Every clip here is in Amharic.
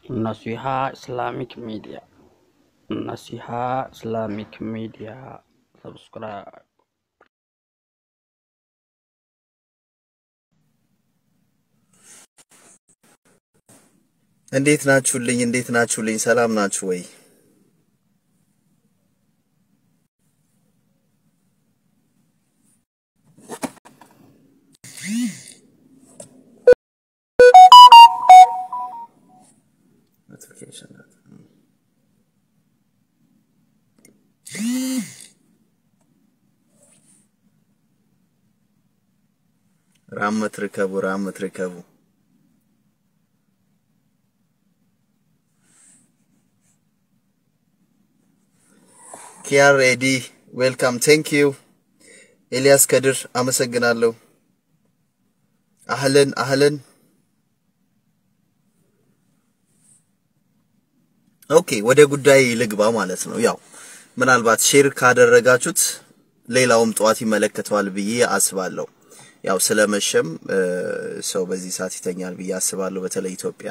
Naseeha Islamic media Nasiha Islamic media subscribe እንዴት ናችሁልኝ? እንዴት ናችሁልኝ? ሰላም ናችሁ ወይ? ራመት ርከቡ ራመት ርከቡ ኪያር ኤዲ ዌልካም ቴንክ ዩ ኤልያስ ከድር አመሰግናለሁ። አህለን አህለን። ኦኬ ወደ ጉዳይ ልግባ ማለት ነው። ያው ምናልባት ሼር ካደረጋችሁት ሌላውም ጠዋት ይመለከተዋል ብዬ አስባለሁ። ያው ስለመሸም ሰው በዚህ ሰዓት ይተኛል ብዬ አስባለሁ። በተለይ ኢትዮጵያ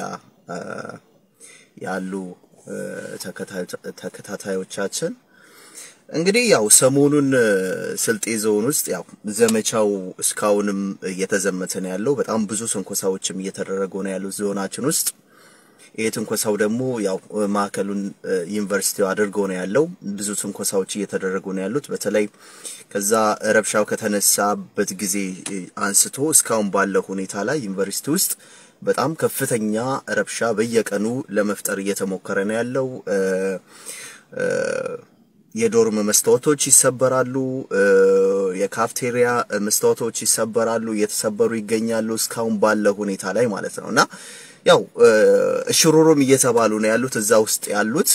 ያሉ ተከታታዮቻችን እንግዲህ ያው ሰሞኑን ስልጤ ዞን ውስጥ ያው ዘመቻው እስካሁንም እየተዘመተ ነው ያለው። በጣም ብዙ ትንኮሳዎችም እየተደረጉ ነው ያሉት ዞናችን ውስጥ። ይህ ትንኮሳው ደግሞ ያው ማዕከሉን ዩኒቨርሲቲው አድርጎ ነው ያለው። ብዙ ትንኮሳዎች እየተደረጉ ነው ያሉት። በተለይ ከዛ ረብሻው ከተነሳበት ጊዜ አንስቶ እስካሁን ባለው ሁኔታ ላይ ዩኒቨርሲቲ ውስጥ በጣም ከፍተኛ ረብሻ በየቀኑ ለመፍጠር እየተሞከረ ነው ያለው። የዶርም መስታወቶች ይሰበራሉ። የካፍቴሪያ መስታወቶች ይሰበራሉ፣ እየተሰበሩ ይገኛሉ እስካሁን ባለው ሁኔታ ላይ ማለት ነው። እና ያው እሽሩሩም እየተባሉ ነው ያሉት እዛ ውስጥ ያሉት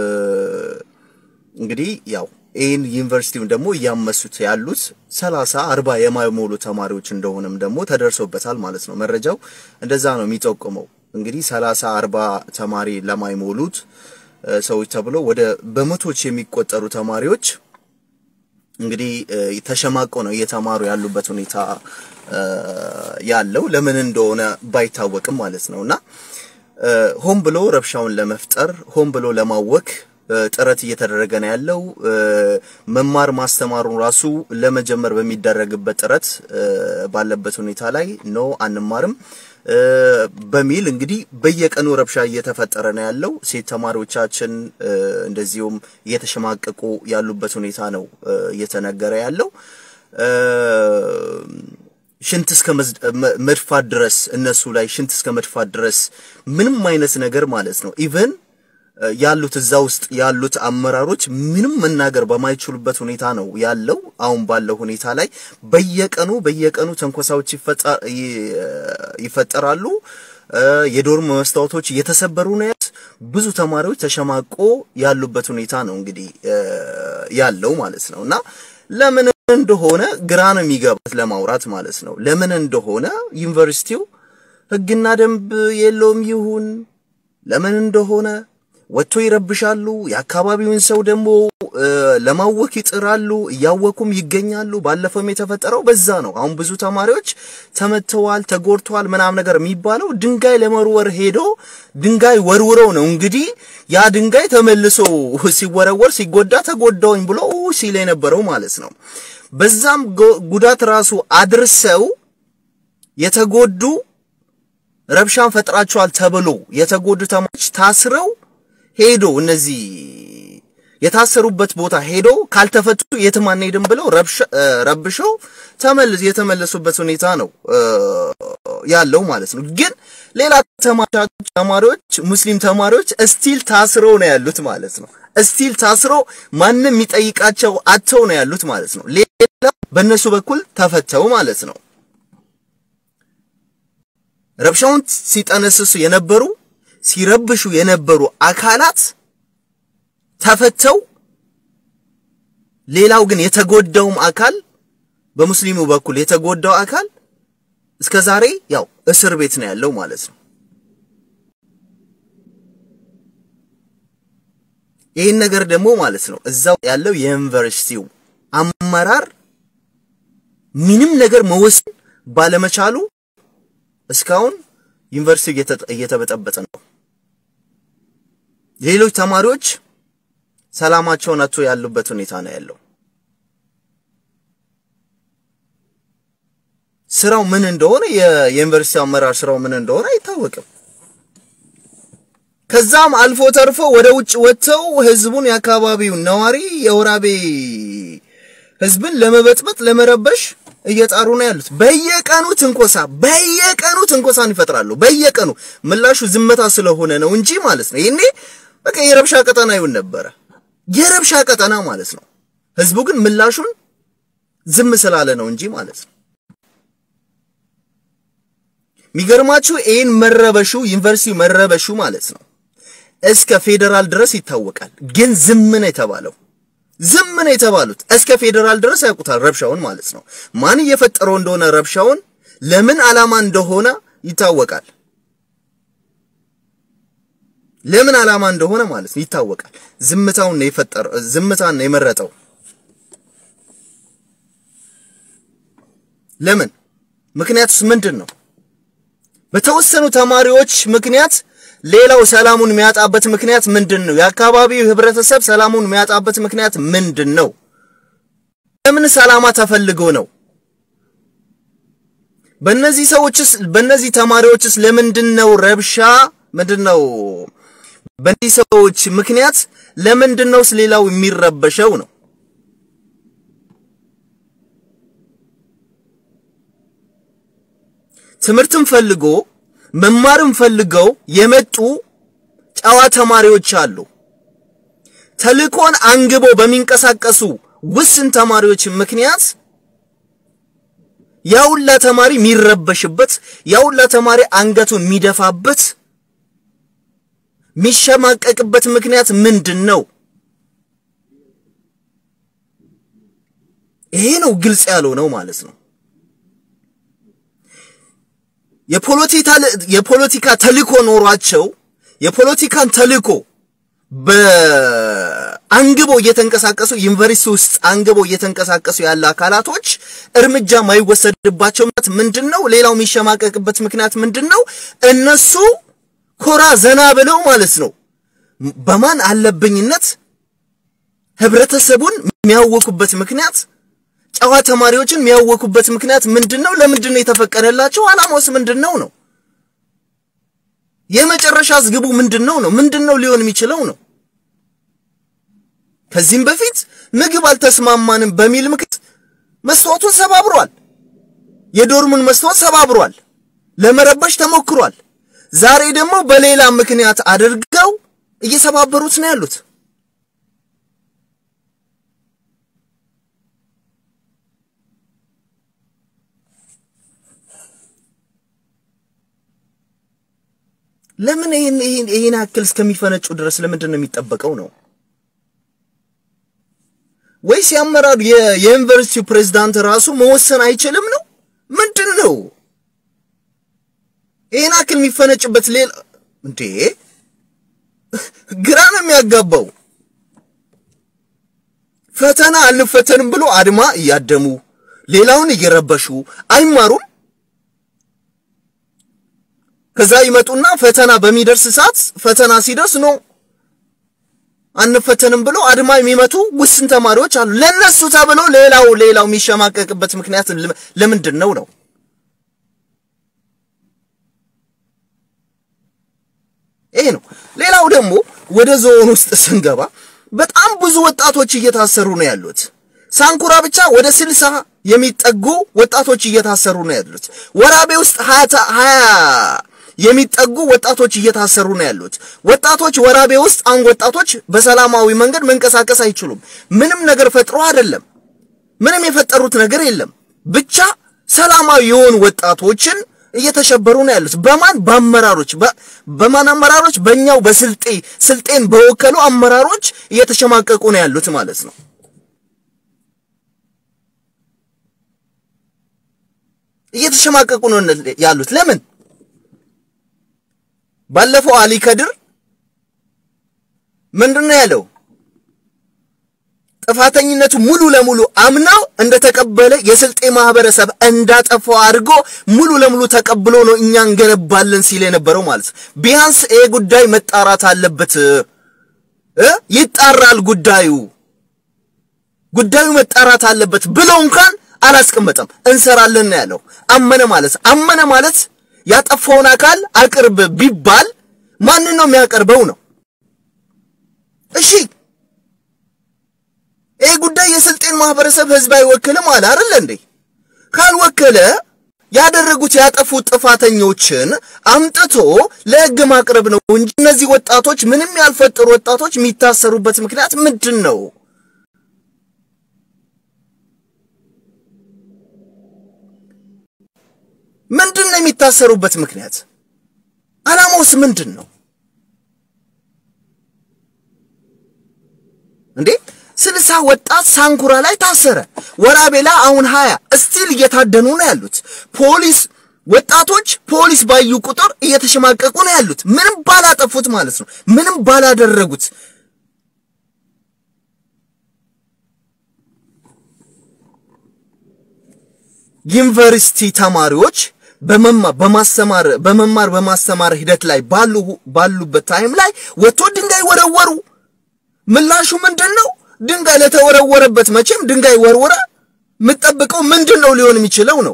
እንግዲህ ያው ይህን ዩኒቨርሲቲውን ደግሞ እያመሱት ያሉት ሰላሳ አርባ የማይሞሉ ተማሪዎች እንደሆነም ደግሞ ተደርሶበታል ማለት ነው። መረጃው እንደዛ ነው የሚጠቁመው። እንግዲህ ሰላሳ አርባ ተማሪ ለማይሞሉት ሰዎች ተብሎ ወደ በመቶዎች የሚቆጠሩ ተማሪዎች እንግዲህ ተሸማቆ ነው እየተማሩ ያሉበት ሁኔታ ያለው ለምን እንደሆነ ባይታወቅም ማለት ነው እና ሆን ብሎ ረብሻውን ለመፍጠር ሆን ብሎ ለማወክ ጥረት እየተደረገ ነው ያለው። መማር ማስተማሩን ራሱ ለመጀመር በሚደረግበት ጥረት ባለበት ሁኔታ ላይ ኖ አንማርም በሚል እንግዲህ በየቀኑ ረብሻ እየተፈጠረ ነው ያለው። ሴት ተማሪዎቻችን እንደዚሁም እየተሸማቀቁ ያሉበት ሁኔታ ነው እየተነገረ ያለው። ሽንት እስከ መድፋት ድረስ እነሱ ላይ ሽንት እስከ መድፋት ድረስ ምንም አይነት ነገር ማለት ነው ኢቨን ያሉት እዛ ውስጥ ያሉት አመራሮች ምንም መናገር በማይችሉበት ሁኔታ ነው ያለው። አሁን ባለው ሁኔታ ላይ በየቀኑ በየቀኑ ተንኮሳዎች ይፈጠራሉ። የዶርም መስታወቶች እየተሰበሩ ነው ያሉት። ብዙ ተማሪዎች ተሸማቆ ያሉበት ሁኔታ ነው እንግዲህ ያለው ማለት ነው እና ለምን እንደሆነ ግራ ነው የሚገባት ለማውራት ማለት ነው። ለምን እንደሆነ ዩኒቨርሲቲው ሕግና ደንብ የለውም ይሁን ለምን እንደሆነ ወጥቶ ይረብሻሉ። የአካባቢውን ሰው ደግሞ ለማወክ ይጥራሉ። እያወኩም ይገኛሉ። ባለፈውም የተፈጠረው በዛ ነው። አሁን ብዙ ተማሪዎች ተመተዋል፣ ተጎድተዋል ምናምን ነገር የሚባለው ድንጋይ ለመወርወር ሄዶ ድንጋይ ወርውረው ነው እንግዲህ ያ ድንጋይ ተመልሶ ሲወረወር ሲጎዳ ተጎዳውኝ ብሎ ሲል የነበረው ማለት ነው። በዛም ጉዳት ራሱ አድርሰው የተጎዱ ረብሻን ፈጥራቸዋል ተብሎ የተጎዱ ተማሪዎች ታስረው ሄዶ እነዚህ የታሰሩበት ቦታ ሄዶ ካልተፈቱ የትም አንሄድም ብለው ረብሸው ተመልስ የተመለሱበት ሁኔታ ነው ያለው ማለት ነው። ግን ሌላ ተማሪዎች ሙስሊም ተማሪዎች እስቲል ታስረው ነው ያሉት ማለት ነው። እስቲል ታስረው ማንም የሚጠይቃቸው አተው ነው ያሉት ማለት ነው። ሌላ በእነሱ በኩል ተፈተው ማለት ነው። ረብሻውን ሲጠነስሱ የነበሩ ሲረብሹ የነበሩ አካላት ተፈተው ሌላው ግን የተጎዳውም አካል በሙስሊሙ በኩል የተጎዳው አካል እስከ ዛሬ ያው እስር ቤት ነው ያለው ማለት ነው። ይህን ነገር ደግሞ ማለት ነው እዛው ያለው የዩኒቨርሲቲው አመራር ምንም ነገር መወሰን ባለመቻሉ እስካሁን ዩኒቨርሲቲ እየተበጠበጠ ነው። ሌሎች ተማሪዎች ሰላማቸውን አጥቶ ያሉበት ሁኔታ ነው ያለው። ስራው ምን እንደሆነ የዩኒቨርሲቲ አመራር ስራው ምን እንደሆነ አይታወቅም። ከዛም አልፎ ተርፎ ወደ ውጭ ወጥተው ህዝቡን የአካባቢውን ነዋሪ የወራቤ ህዝብን ለመበጥበጥ ለመረበሽ እየጣሩ ነው ያሉት። በየቀኑ ትንኮሳ በየቀኑ ትንኮሳን ይፈጥራሉ። በየቀኑ ምላሹ ዝምታ ስለሆነ ነው እንጂ ማለት ነው። ይሄኔ በቃ የረብሻ ቀጠና ይሆን ነበረ፣ የረብሻ ቀጠና ማለት ነው። ህዝቡ ግን ምላሹን ዝም ስላለ ነው እንጂ ማለት ነው። የሚገርማችሁ ይህን መረበሹ ዩኒቨርሲቲው መረበሹ ማለት ነው እስከ ፌዴራል ድረስ ይታወቃል። ግን ዝም ነው የተባለው ዝም ነው የተባሉት። እስከ ፌዴራል ድረስ ያውቁታል ረብሻውን ማለት ነው። ማን እየፈጠረው እንደሆነ ረብሻውን ለምን ዓላማ እንደሆነ ይታወቃል። ለምን ዓላማ እንደሆነ ማለት ነው ይታወቃል። ዝምታውን ነው የፈጠረው፣ ዝምታን ነው የመረጠው። ለምን? ምክንያቱስ ምንድን ነው? በተወሰኑ ተማሪዎች ምክንያት ሌላው ሰላሙን የሚያጣበት ምክንያት ምንድን ነው? የአካባቢው ህብረተሰብ ሰላሙን የሚያጣበት ምክንያት ምንድን ነው? ለምን ሰላማ ተፈልጎ ነው? በእነዚህ ሰዎችስ በእነዚህ ተማሪዎችስ ለምንድን ነው ረብሻ ምንድን ነው? በእነዚህ ሰዎች ምክንያት ለምንድን ነው ሌላው የሚረበሸው ነው? ትምህርትን ፈልጎ መማርን ፈልገው የመጡ ጨዋ ተማሪዎች አሉ። ተልእኮን አንግበው በሚንቀሳቀሱ ውስን ተማሪዎች ምክንያት ያውላ ተማሪ የሚረበሽበት፣ ያውላ ተማሪ አንገቱን የሚደፋበት፣ የሚሸማቀቅበት ምክንያት ምንድን ነው? ይሄ ነው ግልጽ ያለው ነው ማለት ነው። የፖለቲካ ተልእኮ ኖሯቸው የፖለቲካን ተልእኮ በአንግቦ እየተንቀሳቀሱ ዩኒቨርሲቲ ውስጥ አንግቦ እየተንቀሳቀሱ ያለ አካላቶች እርምጃ ማይወሰድባቸው ምክንያት ምንድን ነው? ሌላው የሚሸማቀቅበት ምክንያት ምንድን ነው? እነሱ ኮራ ዘና ብለው ማለት ነው በማን አለብኝነት ህብረተሰቡን የሚያወኩበት ምክንያት ጨዋ ተማሪዎችን የሚያወኩበት ምክንያት ምንድን ነው? ለምንድን ነው የተፈቀደላቸው? ዓላማውስ ምንድን ነው ነው? የመጨረሻስ ግቡ ምንድን ነው ነው? ምንድን ነው ሊሆን የሚችለው ነው? ከዚህም በፊት ምግብ አልተስማማንም በሚል ምክንያት መስታወቱን ሰባብሯል። የዶርሙን መስታወት ሰባብሯል። ለመረበሽ ተሞክሯል። ዛሬ ደግሞ በሌላ ምክንያት አድርገው እየሰባበሩት ነው ያሉት። ለምን ይሄን ይሄን ይሄን ያክል እስከሚፈነጩ ድረስ ለምንድን ነው የሚጠበቀው ነው? ወይስ ያመራሩ የዩኒቨርሲቲው ፕሬዝዳንት ራሱ መወሰን አይችልም ነው? ምንድን ነው ይሄን ያክል የሚፈነጭበት? ሌላ እንዴ ግራ ነው የሚያጋባው። ፈተና አልፈተንም ብሎ አድማ እያደሙ ሌላውን እየረበሹ አይማሩም። ከዛ ይመጡና ፈተና በሚደርስ ሰዓት ፈተና ሲደርስ ነው አንፈተንም ብሎ አድማ የሚመቱ ውስን ተማሪዎች አሉ። ለነሱ ተብሎ ሌላው ሌላው የሚሸማቀቅበት ምክንያት ለምንድን ነው ነው? ይሄ ነው። ሌላው ደግሞ ወደ ዞን ውስጥ ስንገባ በጣም ብዙ ወጣቶች እየታሰሩ ነው ያሉት። ሳንኩራ ብቻ ወደ ስልሳ የሚጠጉ ወጣቶች እየታሰሩ ነው ያሉት። ወራቤ ውስጥ ሀያ የሚጠጉ ወጣቶች እየታሰሩ ነው ያሉት። ወጣቶች ወራቤ ውስጥ አሁን ወጣቶች በሰላማዊ መንገድ መንቀሳቀስ አይችሉም። ምንም ነገር ፈጥሮ አይደለም። ምንም የፈጠሩት ነገር የለም። ብቻ ሰላማዊ የሆኑ ወጣቶችን እየተሸበሩ ነው ያሉት። በማን በአመራሮች በማን አመራሮች? በእኛው በስልጤ ስልጤን በወከሉ አመራሮች እየተሸማቀቁ ነው ያሉት ማለት ነው። እየተሸማቀቁ ነው ያሉት። ለምን? ባለፈው አሊ ከድር ምንድን ነው ያለው? ጥፋተኝነቱ ሙሉ ለሙሉ አምናው እንደተቀበለ የስልጤ ማህበረሰብ እንዳጠፋው አድርጎ ሙሉ ለሙሉ ተቀብሎ ነው እኛ እንገነባለን ሲል የነበረው ማለት ነው። ቢያንስ ይሄ ጉዳይ መጣራት አለበት። እ ይጣራል ጉዳዩ ጉዳዩ መጣራት አለበት ብለው እንኳን አላስቀመጠም። እንሰራለን ነው ያለው። አመነ ማለት አመነ ማለት ያጠፋውን አካል አቅርብ ቢባል ማንን ነው የሚያቀርበው ነው? እሺ ይህ ጉዳይ የስልጤን ማህበረሰብ ህዝብ አይወክልም አለ አይደል እንዴ? ካልወከለ ያደረጉት ያጠፉት ጥፋተኞችን አምጥቶ ለህግ ማቅረብ ነው እንጂ እነዚህ ወጣቶች ምንም ያልፈጠሩ ወጣቶች የሚታሰሩበት ምክንያት ምንድን ነው? ምንድን ነው የሚታሰሩበት ምክንያት? አላማውስ ምንድን ነው እንዴ? ስልሳ ወጣት ሳንኩራ ላይ ታሰረ። ወራቤላ አሁን ሀያ እስቲል እየታደኑ ነው ያሉት። ፖሊስ ወጣቶች ፖሊስ ባዩ ቁጥር እየተሸማቀቁ ነው ያሉት። ምንም ባላጠፉት ማለት ነው፣ ምንም ባላደረጉት ዩኒቨርሲቲ ተማሪዎች በመማር በማስተማር በመማር በማስተማር ሂደት ላይ ባሉ ባሉበት ታይም ላይ ወጥቶ ድንጋይ ወረወሩ። ምላሹ ምንድን ነው? ድንጋይ ለተወረወረበት መቼም ድንጋይ ወርወረ የምጠብቀው ምንድን ነው ሊሆን የሚችለው ነው።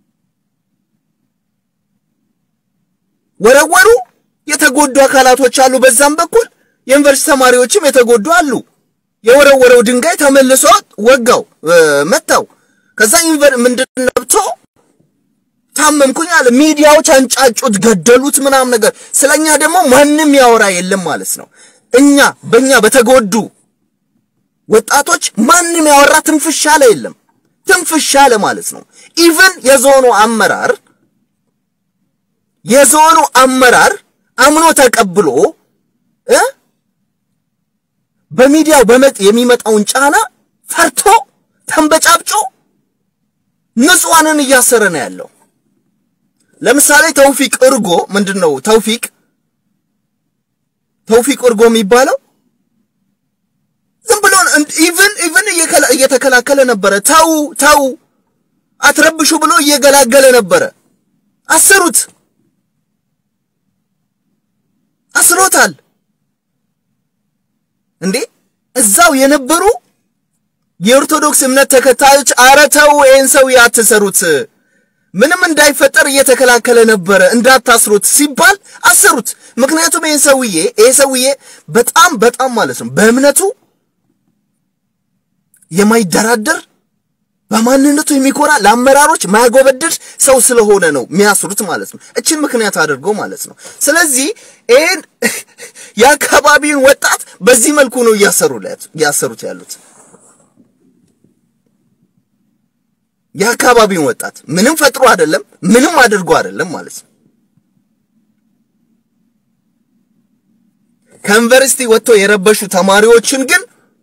ወረወሩ። የተጎዱ አካላቶች አሉ። በዛም በኩል የዩኒቨርሲቲ ተማሪዎችም የተጎዱ አሉ። የወረወረው ድንጋይ ተመልሶ ወጋው፣ መታው። ከዛ ዩኒቨር ምንድን ነብቶ ታመምኩኝ አለ። ሚዲያዎች አንጫጩት፣ ገደሉት፣ ምናምን ነገር። ስለኛ ደግሞ ማንም ያወራ የለም ማለት ነው። እኛ በእኛ በተጎዱ ወጣቶች ማንም ያወራ ትንፍሽ ያለ የለም። ትንፍሽ ያለ ማለት ነው። ኢቭን የዞኑ አመራር የዞኑ አመራር አምኖ ተቀብሎ እ በሚዲያው በመጥ የሚመጣውን ጫና ፈርቶ ተንበጫብጮ ንጹሐንን እያሰረ ነው ያለው። ለምሳሌ ተውፊቅ እርጎ ምንድን ነው ተውፊቅ ተውፊቅ እርጎ የሚባለው ዝም ብሎ ኢቭን ኢቭን እየተከላከለ ነበረ። ተው ተው አትረብሹ ብሎ እየገላገለ ነበረ። አሰሩት፣ አስሮታል። እንዴ እዛው የነበሩ የኦርቶዶክስ እምነት ተከታዮች አረ ተው ይህን ሰውዬ አትሰሩት፣ ምንም እንዳይፈጠር እየተከላከለ ነበረ እንዳታስሩት ሲባል አሰሩት። ምክንያቱም ይህን ሰውዬ ይህ ሰውዬ በጣም በጣም ማለት ነው በእምነቱ የማይደራደር በማንነቱ የሚኮራ ለአመራሮች ማያጎበድድ ሰው ስለሆነ ነው የሚያስሩት ማለት ነው። እችን ምክንያት አድርጎ ማለት ነው። ስለዚህ ይህን የአካባቢውን ወጣት በዚህ መልኩ ነው እያሰሩት ያሉት። የአካባቢውን ወጣት ምንም ፈጥሮ አይደለም፣ ምንም አድርጎ አይደለም ማለት ነው። ከዩኒቨርሲቲ ወጥተው የረበሹ ተማሪዎችን ግን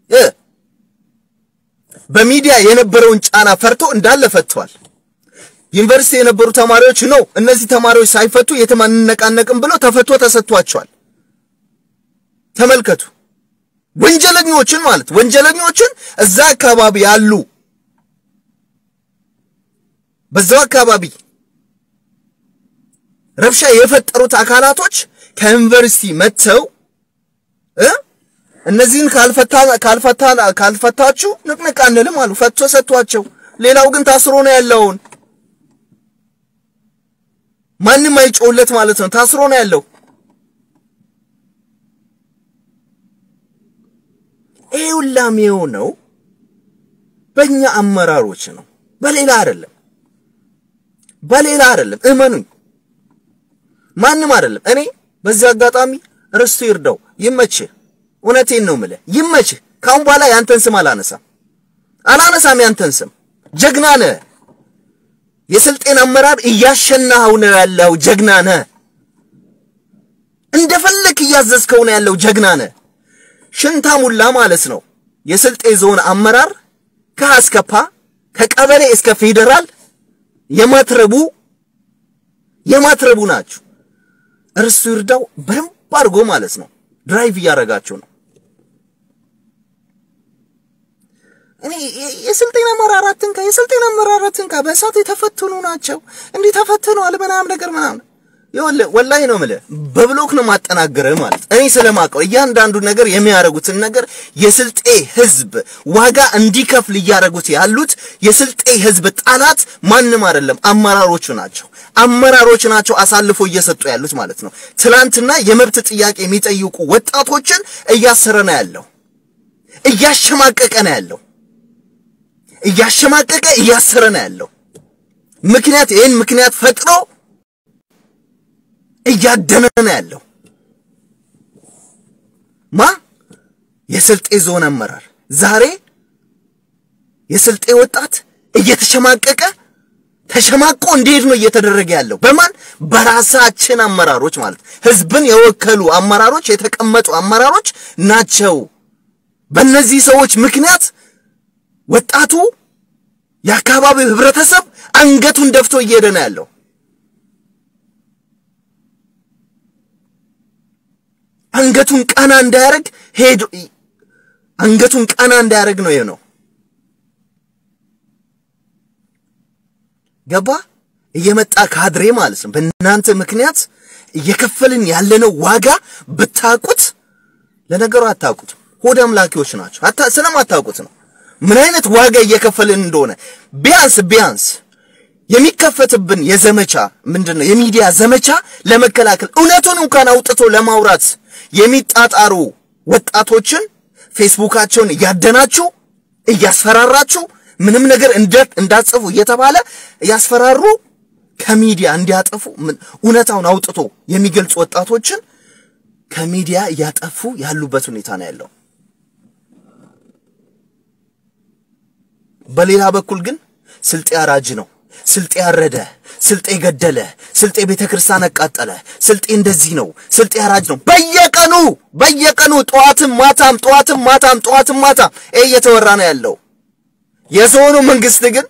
በሚዲያ የነበረውን ጫና ፈርቶ እንዳለ ፈቷል። ዩኒቨርሲቲ የነበሩ ተማሪዎች ነው እነዚህ ተማሪዎች ሳይፈቱ የትም አንነቃነቅም ብለው ተፈቶ ተሰጥቷቸዋል። ተመልከቱ፣ ወንጀለኞችን ማለት ወንጀለኞችን እዛ አካባቢ ያሉ በዛው አካባቢ ረብሻ የፈጠሩት አካላቶች ከዩኒቨርሲቲ መጥተው እ እነዚህን ካልፈታ ካልፈታ ካልፈታችሁ ንቅንቅ አንልም አሉ። ፈቶ ሰጥቷቸው፣ ሌላው ግን ታስሮ ነው ያለውን ማንም አይጮውለት ማለት ነው። ታስሮ ነው ያለው። ይሄ ሁላም የሆነው በእኛ አመራሮች ነው፣ በሌላ አይደለም፣ በሌላ አይደለም። እመኑኝ፣ ማንም አይደለም። እኔ በዚህ አጋጣሚ ርስቱ ይርዳው፣ ይመችህ እውነቴን ነው የምልህ፣ ይመችህ። ካሁን በኋላ ያንተን ስም አላነሳም አላነሳም። ያንተን ስም ጀግና ነህ። የስልጤን አመራር እያሸናኸው ነው ያለው። ጀግና ነህ። እንደፈለክ እያዘዝከው ነው ያለው። ጀግና ነህ። ሽንታሙላ ማለት ነው የስልጤ ዞን አመራር ከሀ እስከ ፓ ከቀበሌ እስከ ፌዴራል የማትረቡ የማትረቡ ናችሁ። እርሱ ይርዳው በደንብ አድርጎ ማለት ነው ድራይቭ እያደረጋቸው ነው። እኔ የስልጤን አመራራትን ካ የስልጤን አመራራትን ካ በእሳት የተፈተኑ ናቸው እንዲህ ተፈትነዋል ምናምን ነገር ምናምን ይኸውልህ ወላሂ ነው የምልህ በብሎክ ነው ማጠናገርህ ማለት እኔ ስለማውቀው እያንዳንዱ ነገር የሚያደርጉትን ነገር የስልጤ ህዝብ ዋጋ እንዲከፍል እያደረጉት ያሉት የስልጤ ህዝብ ጠላት ማንም አይደለም፣ አመራሮቹ ናቸው። አመራሮች ናቸው አሳልፎ እየሰጡ ያሉት ማለት ነው። ትላንትና የመብት ጥያቄ የሚጠይቁ ወጣቶችን እያሰረ ነው ያለው፣ እያሸማቀቀ ነው ያለው፣ እያሸማቀቀ እያሰረ ነው ያለው። ምክንያት ይህን ምክንያት ፈጥሮ እያደነ ነው ያለው። ማ የስልጤ ዞን አመራር ዛሬ የስልጤ ወጣት እየተሸማቀቀ ተሸማቆ እንዴት ነው እየተደረገ ያለው? በማን በራሳችን አመራሮች ማለት ህዝብን የወከሉ አመራሮች የተቀመጡ አመራሮች ናቸው። በእነዚህ ሰዎች ምክንያት ወጣቱ የአካባቢው ህብረተሰብ አንገቱን ደፍቶ እየሄደ ነው ያለው። አንገቱን ቀና እንዳያደርግ ሄዶ አንገቱን ቀና እንዳያደርግ ነው ነው ገባ እየመጣ ካድሬ ማለት ነው። በእናንተ ምክንያት እየከፈልን ያለነው ዋጋ ብታቁት፣ ለነገሩ አታውቁት። ሆድ አምላኪዎች ናቸው። አታ ስለማታውቁት ነው ምን አይነት ዋጋ እየከፈልን እንደሆነ። ቢያንስ ቢያንስ የሚከፈትብን የዘመቻ ምንድን ነው የሚዲያ ዘመቻ ለመከላከል እውነቱን እንኳን አውጥቶ ለማውራት የሚጣጣሩ ወጣቶችን ፌስቡካቸውን እያደናችሁ እያስፈራራችሁ ምንም ነገር እንዳትጽፉ እየተባለ እያስፈራሩ ከሚዲያ እንዲያጠፉ እውነታውን አውጥቶ የሚገልጹ ወጣቶችን ከሚዲያ እያጠፉ ያሉበት ሁኔታ ነው ያለው። በሌላ በኩል ግን ስልጤ አራጅ ነው፣ ስልጤ አረደ፣ ስልጤ ገደለ፣ ስልጤ ቤተ ክርስቲያን አቃጠለ፣ ስልጤ እንደዚህ ነው፣ ስልጤ አራጅ ነው። በየቀኑ በየቀኑ ጠዋትም ማታም ጠዋትም ማታም ጠዋትም ማታም ይሄ እየተወራ ነው ያለው። የዞኑ መንግስት ግን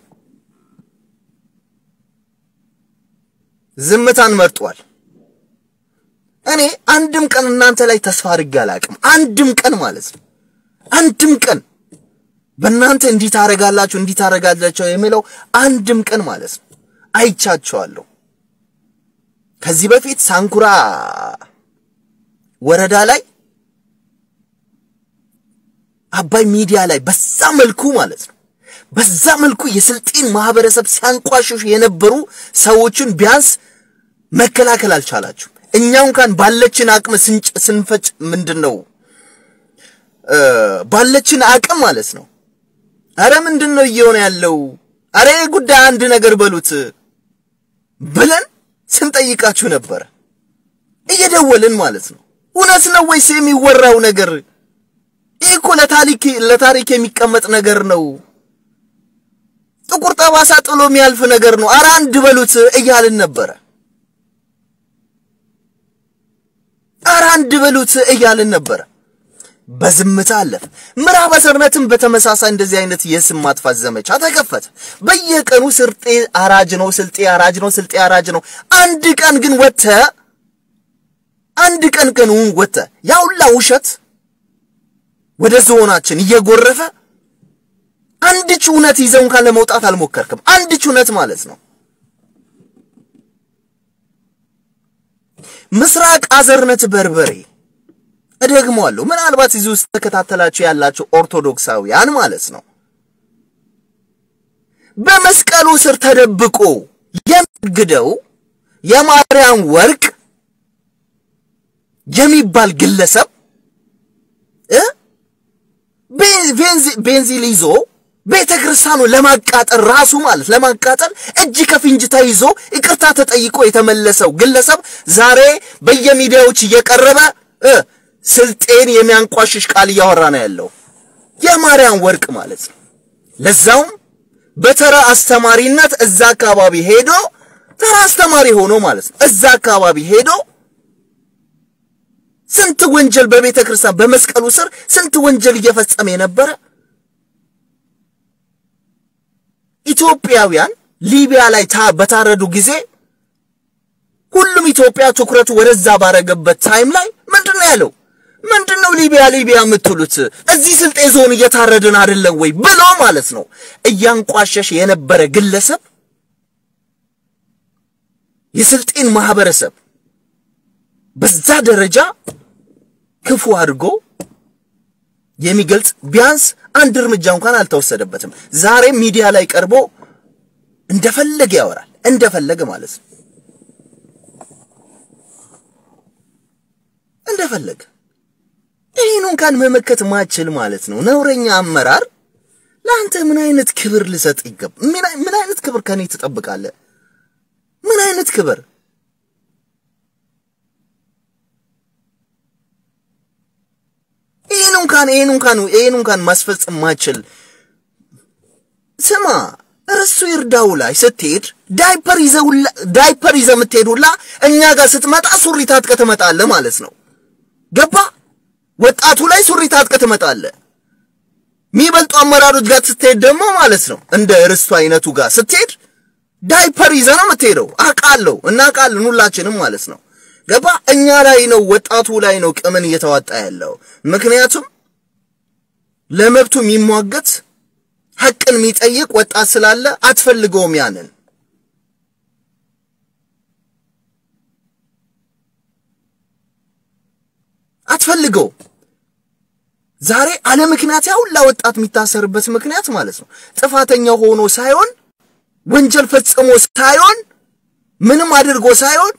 ዝምታን መርጧል። እኔ አንድም ቀን እናንተ ላይ ተስፋ አድርጌ አላቅም። አንድም ቀን ማለት ነው። አንድም ቀን በእናንተ እንዲህ ታረጋላችሁ እንዲህ ታረጋላችሁ የሚለው አንድም ቀን ማለት ነው አይቻቸዋለሁ። ከዚህ በፊት ሳንኩራ ወረዳ ላይ አባይ ሚዲያ ላይ በዛ መልኩ ማለት ነው በዛ መልኩ የስልጤን ማህበረሰብ ሲያንቋሽሹ የነበሩ ሰዎችን ቢያንስ መከላከል አልቻላችሁ። እኛ እንኳን ባለችን አቅም ስንፈጭ ምንድን ነው ባለችን አቅም ማለት ነው። አረ ምንድን ነው እየሆነ ያለው? አረ ይህ ጉዳይ አንድ ነገር በሉት ብለን ስንጠይቃችሁ ነበረ፣ እየደወልን ማለት ነው። እውነት ነው ወይስ የሚወራው ነገር? ይህ እኮ ለታሪክ ለታሪክ የሚቀመጥ ነገር ነው። ጥቁር ጠባሳ ጥሎ የሚያልፍ ነገር ነው። አረ አንድ በሉት እያልን ነበረ። አረ አንድ በሉት እያልን ነበረ። በዝምታ አለፈ። ምዕራብ አሰርነትም በተመሳሳይ እንደዚህ አይነት የስም ማጥፋት ዘመቻ ተከፈተ። በየቀኑ ስልጤ አራጅ ነው፣ ስልጤ አራጅ ነው፣ ስልጤ አራጅ ነው። አንድ ቀን ግን ወጥተ አንድ ቀን ቀን ወጥተ ያውላ ውሸት ወደ ዞናችን እየጎረፈ አንድች እውነት ይዘው እንኳን ለመውጣት አልሞከርክም። አንድች እውነት ማለት ነው። ምስራቅ አዘርነት በርበሬ እደግመዋለሁ። ምናልባት እዚህ ውስጥ ተከታተላችሁ ያላችሁ ኦርቶዶክሳውያን ማለት ነው። በመስቀሉ ስር ተደብቆ የሚግደው የማርያም ወርቅ የሚባል ግለሰብ እ ቤንዚል ይዞ ቤተ ክርስቲያኑ ለማቃጠል ራሱ ማለት ለማቃጠል እጅ ከፍንጅ ተይዞ ይቅርታ ተጠይቆ የተመለሰው ግለሰብ ዛሬ በየሚዲያዎች እየቀረበ እ ስልጤን የሚያንቋሽሽ ቃል እያወራ ነው ያለው። የማርያም ወርቅ ማለት ነው። ለዛውም በተራ አስተማሪነት እዛ አካባቢ ሄዶ ተራ አስተማሪ ሆኖ ማለት ነው። እዛ አካባቢ ሄዶ ስንት ወንጀል በቤተ ክርስቲያን በመስቀሉ ስር ስንት ወንጀል እየፈጸመ የነበረ ኢትዮጵያውያን ሊቢያ ላይ በታረዱ ጊዜ ሁሉም ኢትዮጵያ ትኩረቱ ወደዛ ባረገበት ታይም ላይ ምንድን ነው ያለው? ምንድን ነው ሊቢያ ሊቢያ የምትሉት? እዚህ ስልጤ ዞን እየታረድን አይደለም ወይ ብሎ ማለት ነው እያንቋሸሽ የነበረ ግለሰብ የስልጤን ማህበረሰብ በዛ ደረጃ ክፉ አድርጎ የሚገልጽ ቢያንስ አንድ እርምጃ እንኳን አልተወሰደበትም። ዛሬ ሚዲያ ላይ ቀርቦ እንደፈለገ ያወራል፣ እንደፈለገ ማለት ነው። እንደፈለገ ይህን እንኳን መመከት ማችል ማለት ነው። ነውረኛ አመራር ለአንተ ምን አይነት ክብር ልሰጥ ይገባ? ምን አይነት ክብር ከኔ ትጠብቃለህ? ምን አይነት ክብር? ይህን እንኳን ይህን እንኳን ይህን እንኳን ማስፈጸም ማችል ስማ፣ እርሱ ይርዳው ላይ ስትሄድ ዳይፐር ይዘው ዳይፐር ይዘህ የምትሄድ ሁላ እኛ ጋር ስትመጣ ሱሪ ታጥቀህ ትመጣለህ ማለት ነው። ገባ? ወጣቱ ላይ ሱሪ ታጥቀህ ትመጣለህ። የሚበልጡ አመራሮች ጋር ስትሄድ ደግሞ ማለት ነው እንደ ርስቱ አይነቱ ጋር ስትሄድ ዳይፐር ይዘህ ነው የምትሄደው። አውቃለሁ፣ እናውቃለን ሁላችንም ማለት ነው። ገባ? እኛ ላይ ነው ወጣቱ ላይ ነው ቅምን እየተዋጣ ያለው። ምክንያቱም ለመብቱ የሚሟገት ሐቅን የሚጠይቅ ወጣት ስላለ አትፈልገውም ያንን አትፈልገው ዛሬ አለ ምክንያት ያው ለወጣት የሚታሰርበት ምክንያት ማለት ነው ጥፋተኛ ሆኖ ሳይሆን ወንጀል ፈጽሞ ሳይሆን ምንም አድርጎ ሳይሆን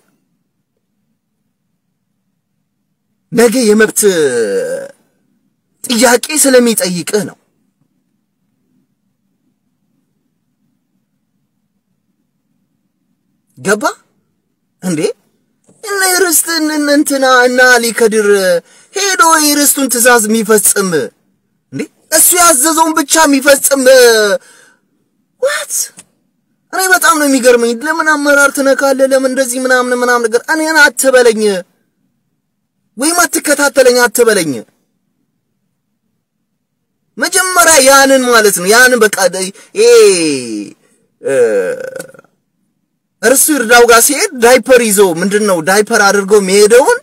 ነገ የመብት ጥያቄ ስለሚጠይቅህ ነው። ገባ እንዴ? እነ ርስትን እንትና እና አሊ ከድር ሄዶ የርስቱን ትእዛዝ የሚፈጽም እንዴ? እሱ ያዘዘውን ብቻ የሚፈጽም ዋት እኔ በጣም ነው የሚገርመኝ። ለምን አመራር ትነካለህ? ለምን እንደዚህ ምናምን ምናምን ነገር እኔን አትበለኝ፣ ወይም አትከታተለኝ አትበለኝ። መጀመሪያ ያንን ማለት ነው ያንን በቃ ይሄ እርሱ ይርዳው ጋር ሲሄድ ዳይፐር ይዞ ምንድን ነው ዳይፐር አድርጎ የሚሄደውን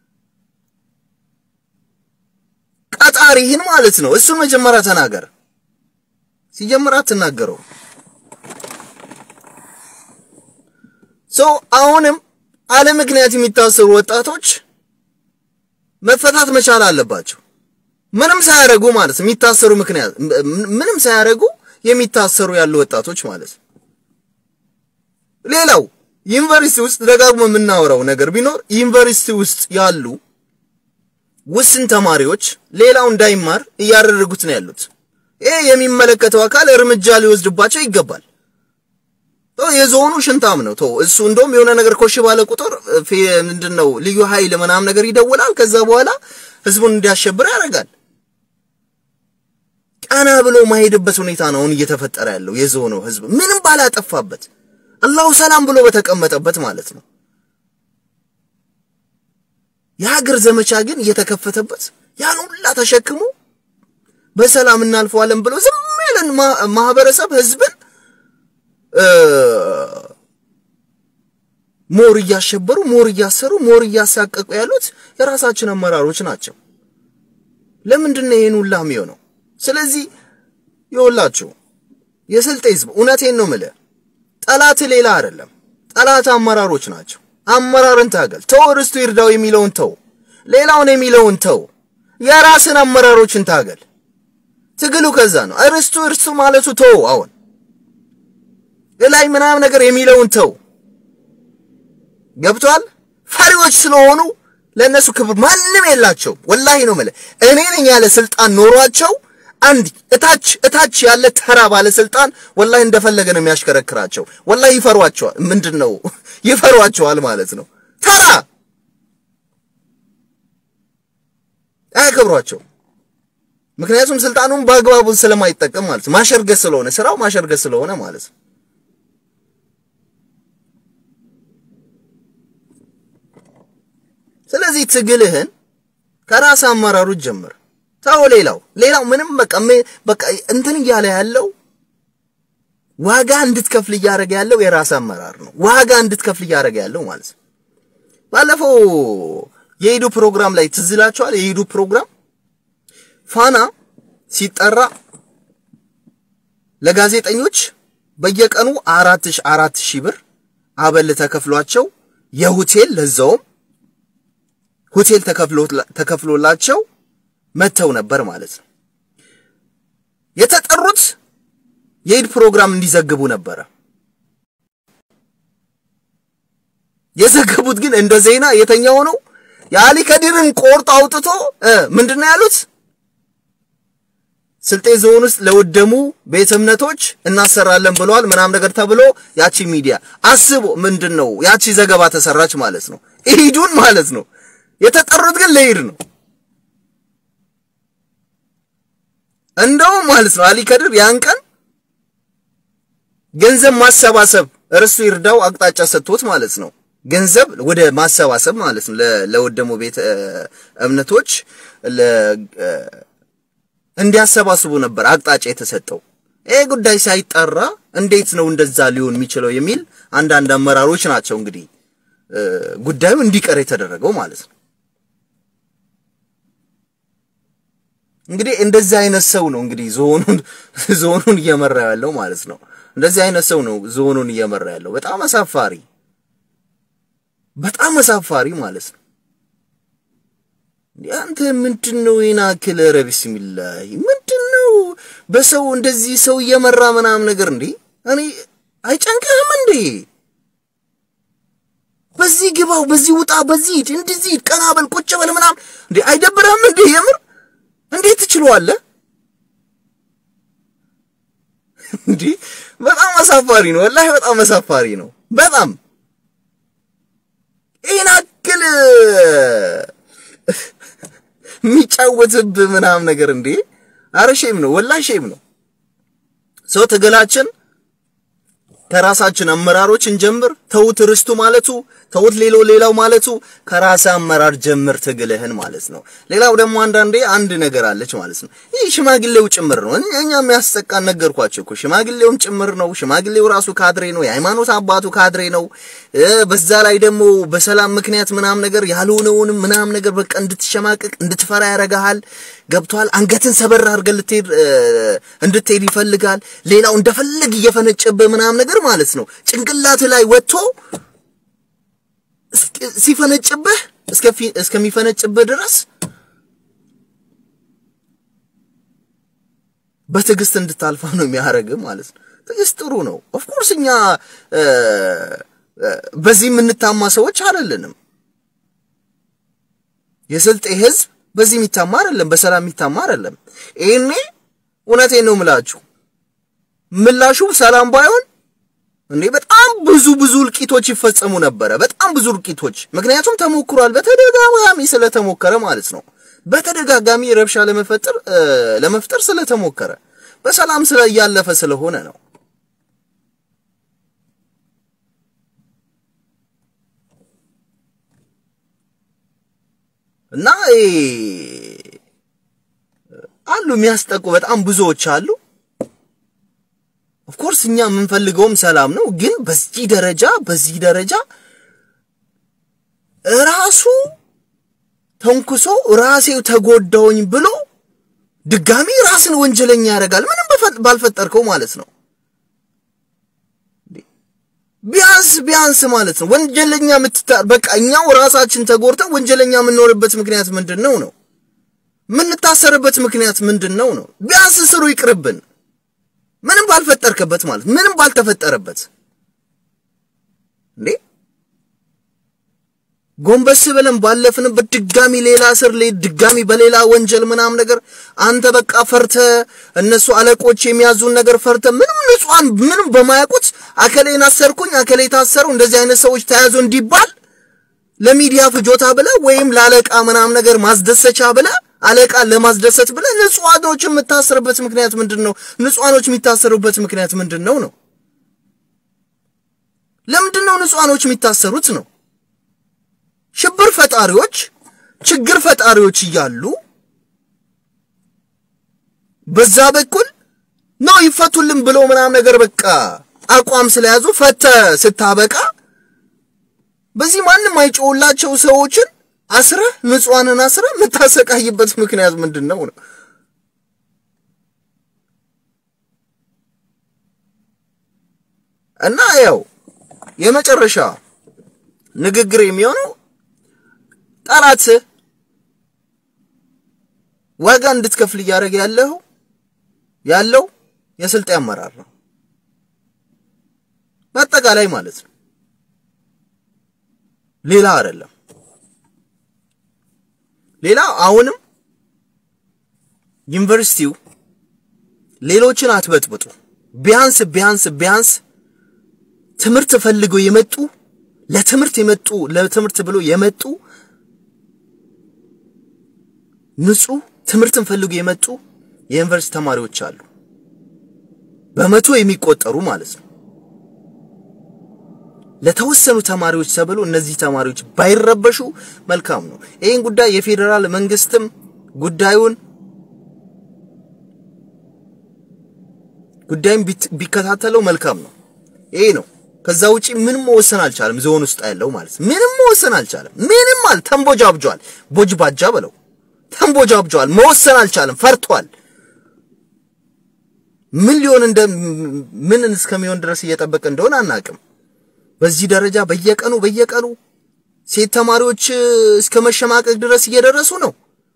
ቀጣሪህን ማለት ነው እሱን መጀመሪያ ተናገር። ሲጀምር አትናገረው። ሶ አሁንም አለ ምክንያት የሚታሰሩ ወጣቶች መፈታት መቻል አለባቸው። ምንም ሳያረጉ ማለት የሚታሰሩ ምክንያት ምንም ሳያረጉ የሚታሰሩ ያሉ ወጣቶች ማለት ነው። ሌላው ዩኒቨርሲቲ ውስጥ ደጋግሞ የምናወራው ነገር ቢኖር ዩኒቨርሲቲ ውስጥ ያሉ ውስን ተማሪዎች ሌላው እንዳይማር እያደረጉት ነው ያሉት። ይሄ የሚመለከተው አካል እርምጃ ሊወስድባቸው ይገባል። የዞኑ ሽንታም ነው። ተው እሱ እንደውም የሆነ ነገር ኮሽ ባለ ቁጥር ምንድን ነው ልዩ ኃይል ምናምን ነገር ይደውላል። ከዛ በኋላ ህዝቡን እንዲያሸብር ያደርጋል። ቀና ብሎ ማሄድበት ሁኔታ ነው አሁን እየተፈጠረ ያለው። የዞኑ ህዝብ ምንም ባላጠፋበት አላሁ ሰላም ብሎ በተቀመጠበት ማለት ነው። የሀገር ዘመቻ ግን እየተከፈተበት ያን ሁላ ተሸክሞ በሰላም እናልፈዋለን ብሎ ዝም ያለን ማህበረሰብ ህዝብን ሞር እያሸበሩ ሞር እያሰሩ ሞር እያሳቀቁ ያሉት የራሳችን አመራሮች ናቸው። ለምንድን ነው ይሄን ሁላ የሚሆነው? ስለዚህ ይኸውላችሁ የስልጤ ህዝብ እውነቴን ነው የምልህ፣ ጠላት ሌላ አይደለም። ጠላት አመራሮች ናቸው። አመራርን ታገል። ተው ርስቱ ይርዳው የሚለውን ተው፣ ሌላውን የሚለውን ተው፣ የራስን አመራሮችን ታገል። ትግሉ ከዛ ነው። ርስቱ እርሱ ማለቱ ተው። አሁን ላይ ምናምን ነገር የሚለውን ተው። ገብቷል። ፈሪዎች ስለሆኑ ለእነሱ ክብር ማንም የላቸው። ወላሂ ነው የምልህ እኔ ነኝ ያለ ስልጣን ኖሯቸው አንድ እታች እታች ያለ ተራ ባለስልጣን ወላሂ እንደፈለገ ነው የሚያሽከረክራቸው። ወላሂ ይፈሯቸዋል። ምንድን ነው ይፈሯቸዋል ማለት ነው። ተራ አያከብሯቸው። ምክንያቱም ስልጣኑን በአግባቡ ስለማይጠቀም ማለት ነው። ማሸርገስ ስለሆነ ስራው ማሸርገስ ስለሆነ ማለት ነው። ስለዚህ ትግልህን ከራስ አመራሮች ጀምር። ተው ሌላው ሌላው ምንም በቃ በቃ እንትን እያለ ያለው ዋጋ እንድትከፍል እያደረገ ያለው የራስ አመራር ነው። ዋጋ እንድትከፍል እያደረገ ያለው ማለት ነው። ባለፈው የኢዱ ፕሮግራም ላይ ትዝ ይላችኋል። የኢዱ ፕሮግራም ፋና ሲጠራ ለጋዜጠኞች በየቀኑ አራት ሺህ አራት ሺህ ብር አበል ተከፍሏቸው የሆቴል ለዛውም ሆቴል ተከፍሎላቸው መጥተው ነበር ማለት ነው። የተጠሩት የኢድ ፕሮግራም እንዲዘግቡ ነበረ። የዘገቡት ግን እንደ ዜና የተኛው ነው። የአሊ ከዲርን ቆርጦ አውጥቶ ምንድን ነው ያሉት? ስልጤ ዞን ውስጥ ለወደሙ ቤተ እምነቶች እናሰራለን ብለዋል ምናም ነገር ተብሎ ያቺ ሚዲያ አስቦ ምንድን ነው ያቺ ዘገባ ተሰራች ማለት ነው። ኢዱን ማለት ነው። የተጠሩት ግን ለኢድ ነው። እንደውም ማለት ነው አሊ ከድር ያን ቀን ገንዘብ ማሰባሰብ እርሱ ይርዳው አቅጣጫ ሰጥቶት ማለት ነው። ገንዘብ ወደ ማሰባሰብ ማለት ነው ለወደሙ ቤተ እምነቶች እንዲያሰባስቡ ነበር አቅጣጫ የተሰጠው። ይህ ጉዳይ ሳይጠራ እንዴት ነው እንደዛ ሊሆን የሚችለው የሚል አንዳንድ አመራሮች ናቸው እንግዲህ ጉዳዩ እንዲቀር የተደረገው ማለት ነው። እንግዲህ እንደዚህ አይነት ሰው ነው እንግዲህ ዞኑን ዞኑን እየመራ ያለው ማለት ነው። እንደዚህ አይነት ሰው ነው ዞኑን እየመራ ያለው። በጣም አሳፋሪ በጣም አሳፋሪ ማለት ነው። አንተ ምንድነው ይናክል? ኧረ ቢስሚላህ ምንድነው በሰው እንደዚህ ሰው እየመራ ምናምን ነገር እንዴ? እኔ አይጨንቅህም እንዴ? በዚህ ግባው፣ በዚህ ውጣ፣ በዚህ ሂድ፣ እንደዚህ ሂድ፣ ቀና በል፣ ቁጭ በል ምናምን እንዴ አይደብርህም እንዴ? የምር እንዴት ትችለዋለህ እንዴ? በጣም አሳፋሪ ነው፣ ወላሂ በጣም አሳፋሪ ነው። በጣም ይህን አክል የሚጫወትብህ ምናምን ነገር እንዴ! አረ ሼም ነው፣ ወላሂ ሼም ነው። ሰው ትግላችን ከራሳችን አመራሮች እንጀምር። ተውት ርስቱ ማለቱ ተውት ሌሎ ሌላው ማለቱ ከራስ አመራር ጀምር ትግልህን ማለት ነው። ሌላው ደግሞ አንዳንዴ አንድ ነገር አለች ማለት ነው። ይህ ሽማግሌው ጭምር ነው። እኛ የሚያስጠቃን ነገርኳቸው እኮ ሽማግሌውም ጭምር ነው። ሽማግሌው ራሱ ካድሬ ነው። የሃይማኖት አባቱ ካድሬ ነው። በዛ ላይ ደግሞ በሰላም ምክንያት ምናም ነገር ያልሆነውንም ምናም ነገር በቃ እንድትሸማቅቅ እንድትፈራ ያረጋሃል። ገብቷል። አንገትን ሰበር አድርገህ ልትሄድ እንድትሄድ ይፈልጋል። ሌላው እንደፈለግ እየፈነጨብህ ምናም ነገር ማለት ነው ጭንቅላት ላይ ወጥቶ ሲፈነጭብህ እስከሚፈነጭብህ ድረስ በትዕግስት እንድታልፋ ነው የሚያደርግህ ማለት ነው። ትዕግስት ጥሩ ነው። ኦፍኮርስ እኛ በዚህ የምንታማ ሰዎች አይደለንም። የስልጤ ህዝብ በዚህ የሚታማ አይደለም፣ በሰላም የሚታማ አይደለም። ይሄኔ እውነቴን ነው የምላችሁ ምላሹ ሰላም ባይሆን እንዴ በጣም ብዙ ብዙ እልቂቶች ይፈጸሙ ነበረ። በጣም ብዙ እልቂቶች፣ ምክንያቱም ተሞክሯል። በተደጋጋሚ ስለተሞከረ ማለት ነው። በተደጋጋሚ ረብሻ ለመፈጠር ለመፍጠር ስለተሞከረ በሰላም ስለ እያለፈ ስለሆነ ነው። እና አሉ የሚያስጠቁ በጣም ብዙዎች አሉ። ኦፍኮርስ እኛ የምንፈልገውም ሰላም ነው። ግን በዚህ ደረጃ በዚህ ደረጃ ራሱ ተንኩሶ ራሴው ተጎዳውኝ ብሎ ድጋሚ ራስን ወንጀለኛ ያደርጋል። ምንም ባልፈጠርከው ማለት ነው። ቢያንስ ቢያንስ ማለት ነው ወንጀለኛ የምትታ በቃ እኛው ራሳችን ተጎድተን ወንጀለኛ የምንሆንበት ምክንያት ምንድን ነው ነው? የምንታሰርበት ምክንያት ምንድን ነው ነው? ቢያንስ ስሩ ይቅርብን። ምንም ባልፈጠርከበት ማለት ምንም ባልተፈጠረበት እንዴ ጎንበስ ብለን ባለፍንበት ድጋሚ ሌላ እስር ላይ ድጋሚ በሌላ ወንጀል ምናም ነገር አንተ በቃ ፈርተ እነሱ አለቆች የሚያዙን ነገር ፈርተ ምንም ንጹሃን ምንም በማያውቁት አከሌን አሰርኩኝ አከሌ ታሰረው እንደዚህ አይነት ሰዎች ተያዙ እንዲባል ለሚዲያ ፍጆታ ብለ ወይም ለአለቃ ምናም ነገር ማስደሰቻ ብለ አለቃ ለማስደሰት ብለ ንጹሃኖች የምታሰርበት ምክንያት ምንድን ነው? ንጹሃኖች የሚታሰሩበት ምክንያት ምንድን ነው ነው? ለምንድን ነው ንጹሃኖች የሚታሰሩት ነው? ሽብር ፈጣሪዎች ችግር ፈጣሪዎች እያሉ በዛ በኩል ነው ይፈቱልን ብሎ ምናም ነገር በቃ አቋም ስለያዙ ፈተ ስታበቃ በዚህ ማንም አይጮውላቸው ሰዎችን አስረህ ንጹሃንን አስረህ የምታሰቃይበት ምክንያት ምንድን ነው ነው? እና ያው የመጨረሻ ንግግር የሚሆነው ጠላት ዋጋ እንድትከፍል እያደረገ ያለው ያለው የስልጤ አመራር ነው። በአጠቃላይ ማለት ነው፣ ሌላ አይደለም። ሌላ አሁንም ዩኒቨርሲቲው ሌሎችን አትበጥብጡ። ቢያንስ ቢያንስ ቢያንስ ትምህርት ፈልገው የመጡ ለትምህርት የመጡ ለትምህርት ብሎ የመጡ ንጹህ ትምህርትን ፈልገው የመጡ የዩኒቨርሲቲ ተማሪዎች አሉ፣ በመቶ የሚቆጠሩ ማለት ነው። ለተወሰኑ ተማሪዎች ተብሎ እነዚህ ተማሪዎች ባይረበሹ መልካም ነው። ይህን ጉዳይ የፌዴራል መንግስትም ጉዳዩን ጉዳይም ቢከታተለው መልካም ነው። ይሄ ነው። ከዛ ውጪ ምንም መወሰን አልቻለም። ዞን ውስጥ ያለው ማለት ምንም መወሰን አልቻለም። ምንም አል ተንቦጃብጇል። ቦጅ ባጃ በለው ተንቦጃብጇል። መወሰን አልቻለም። ፈርቷል። ምን ሊሆን እንደ ምን እስከሚሆን ድረስ እየጠበቀ እንደሆነ አናቅም። በዚህ ደረጃ በየቀኑ በየቀኑ ሴት ተማሪዎች እስከ መሸማቀቅ ድረስ እየደረሱ ነው።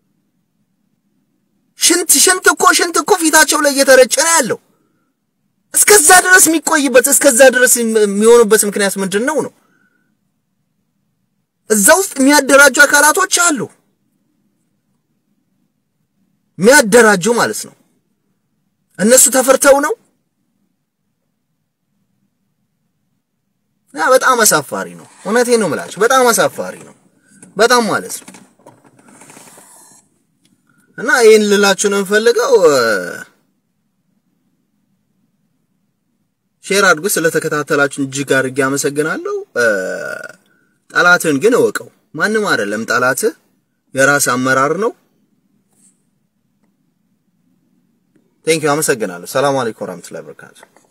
ሽንት ሽንት እኮ ሽንት እኮ ፊታቸው ላይ እየተረጨ ነው ያለው። እስከዛ ድረስ የሚቆይበት እስከዛ ድረስ የሚሆኑበት ምክንያት ምንድን ነው ነው? እዛ ውስጥ የሚያደራጁ አካላቶች አሉ፣ የሚያደራጁ ማለት ነው። እነሱ ተፈርተው ነው። ያ በጣም አሳፋሪ ነው። እውነቴን ነው የምላችሁ፣ በጣም አሳፋሪ ነው። በጣም ማለት ነው። እና ይህን ልላችሁ ነው የምፈልገው። ሼር አድርጉ። ስለተከታተላችሁን እጅግ አድርጌ አመሰግናለሁ። ጠላትን ግን እወቀው። ማንም አይደለም ጠላትህ፣ የራስ አመራር ነው። ቴንኪው አመሰግናለሁ። ሰላም አለይኩም ወራህመቱላሂ ወበረካቱ።